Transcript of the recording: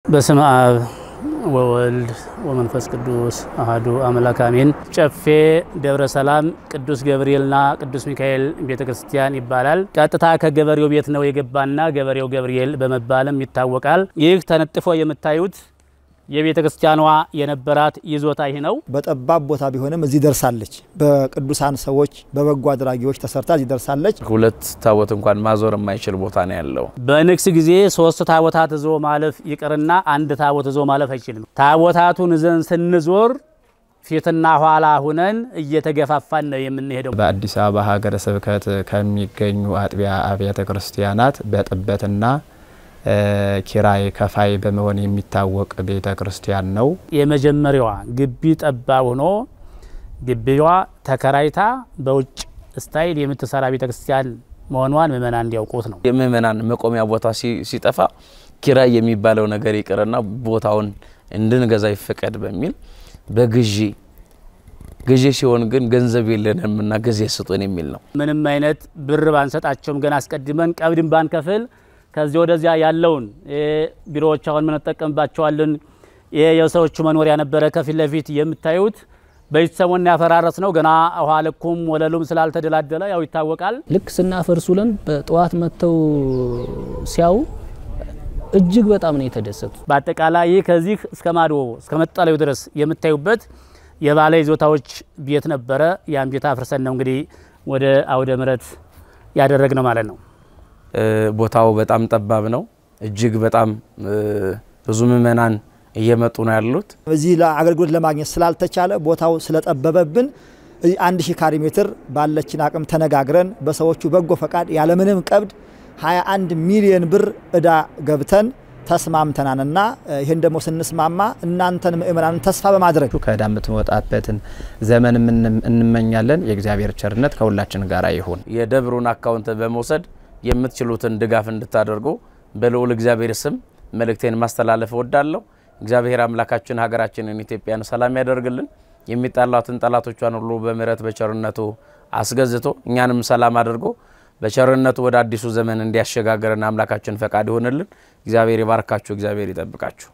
በስመ አብ ወወልድ ወመንፈስ ቅዱስ አሐዱ አምላክ አሜን። ጨፌ ደብረ ሰላም ቅዱስ ገብርኤልና ቅዱስ ሚካኤል ቤተ ክርስቲያን ይባላል። ቀጥታ ከገበሬው ቤት ነው የገባና ገበሬው ገብርኤል በመባልም ይታወቃል። ይህ ተነጥፎ የምታዩት የቤተ ክርስቲያኗ የነበራት ይዞታ ይህ ነው። በጠባብ ቦታ ቢሆንም እዚህ ደርሳለች። በቅዱሳን ሰዎች በበጎ አድራጊዎች ተሰርታ እዚህ ደርሳለች። ሁለት ታቦት እንኳን ማዞር የማይችል ቦታ ነው ያለው። በንግስ ጊዜ ሶስት ታቦታት ይዞ ማለፍ ይቅርና አንድ ታቦት ይዞ ማለፍ አይችልም። ታቦታቱን ይዘን ስንዞር ፊትና ኋላ ሁነን እየተገፋፋን ነው የምንሄደው። በአዲስ አበባ ሀገረ ስብከት ከሚገኙ አጥቢያ አብያተ ክርስቲያናት በጥበትና ኪራይ ከፋይ በመሆን የሚታወቅ ቤተ ክርስቲያን ነው። የመጀመሪያዋ ግቢ ጠባብ ሆኖ ግቢዋ ተከራይታ በውጭ ስታይል የምትሰራ ቤተ ክርስቲያን መሆኗን ምእመናን እንዲያውቁት ነው። የምእመናን መቆሚያ ቦታ ሲጠፋ ኪራይ የሚባለው ነገር ይቅርና ቦታውን እንድንገዛ ይፈቀድ በሚል በግዢ ግዢ ሲሆን ግን ገንዘብ የለንም እና ጊዜ ስጡን የሚል ነው። ምንም አይነት ብር ባንሰጣቸውም ገና አስቀድመን ቀብድን ባንከፍል ከዚህ ወደዚያ ያለውን ቢሮዎች አሁን ምንጠቀምባቸዋለን። ይሄ የሰዎቹ መኖሪያ ነበረ። ከፊት ለፊት የምታዩት በሰሞን ያፈራረስ ነው። ገና ውሃ ልኩም ወለሉም ስላልተደላደለ ያው ይታወቃል። ልክ ስናፈርስ ውለን በጠዋት መጥተው ሲያዩ እጅግ በጣም ነው የተደሰቱ። በአጠቃላይ ይህ ከዚህ እስከ ማዶ እስከ መጠለዩ ድረስ የምታዩበት የባለ ይዞታዎች ቤት ነበረ። ያን ቤት አፍርሰን ነው እንግዲህ ወደ አውደ ምሕረት ያደረግ ነው ማለት ነው። ቦታው በጣም ጠባብ ነው። እጅግ በጣም ብዙ ምእመናን እየመጡ ነው ያሉት። እዚህ ለአገልግሎት ለማግኘት ስላልተቻለ ቦታው ስለጠበበብን አንድ ሺህ ካሬ ሜትር ባለችን አቅም ተነጋግረን በሰዎቹ በጎ ፈቃድ ያለምንም ቀብድ 21 ሚሊዮን ብር እዳ ገብተን ተስማምተናልና ይህን ደግሞ ስንስማማ እናንተን ምእመናንን ተስፋ በማድረግ ከዕዳ የምትወጣበትን ዘመን እንመኛለን። የእግዚአብሔር ቸርነት ከሁላችን ጋር ይሁን። የደብሩን አካውንት በመውሰድ የምትችሉትን ድጋፍ እንድታደርጉ በልዑል እግዚአብሔር ስም መልእክቴን ማስተላለፍ እወዳለሁ። እግዚአብሔር አምላካችን ሀገራችንን ኢትዮጵያን ሰላም ያደርግልን። የሚጣሏትን ጠላቶቿን ሁሉ በምሕረት በቸርነቱ አስገዝቶ እኛንም ሰላም አድርጎ በቸርነቱ ወደ አዲሱ ዘመን እንዲያሸጋግረን አምላካችን ፈቃድ ይሆንልን። እግዚአብሔር ይባርካችሁ። እግዚአብሔር ይጠብቃችሁ።